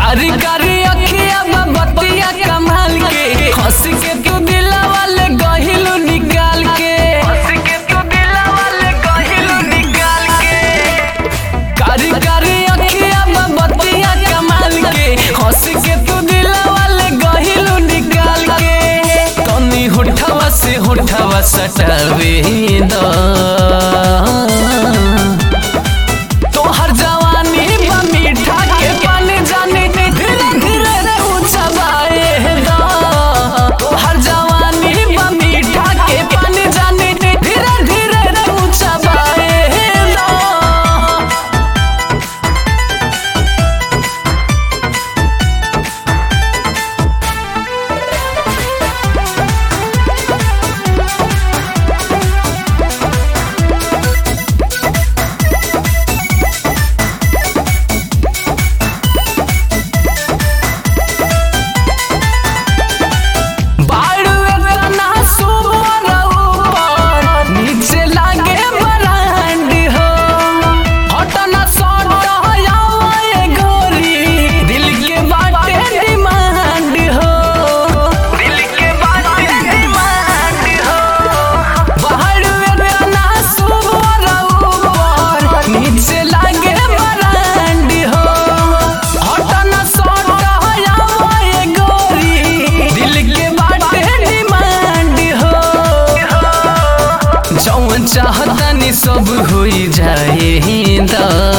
कारी कारी अखिया बतिया कमाल के हंस के तू दिलावा ले गहिलू निकाल के हंस के तू दिलावा ले गहिलू निकाल के कारी कारी अखिया बतिया कमाल के हंस के तू दिलावा ले गहिलू निकाल के तनी होठवा से होठवा सटावे द तोहर जवानी बा मीठा के पानी जाने धीरे धीरे रे उछबाए दा तोहर जवानी बा मीठा के पानी जाने धीरे धीरे रे उछबाए दा बाड़ू एतना सुवर ऊपर नीचे लागे बरांड हो हटना सट हयावे गोरी दिल के बाटे डिमांड हो दिल के बाटे डिमांड हो बाड़ू एतना सुवर ऊपर नीचे लागे बरांड हो हटना सट हयावे गोरी दिल के बाटे डिमांड हो जौन चाहतानी सब होई जाए दा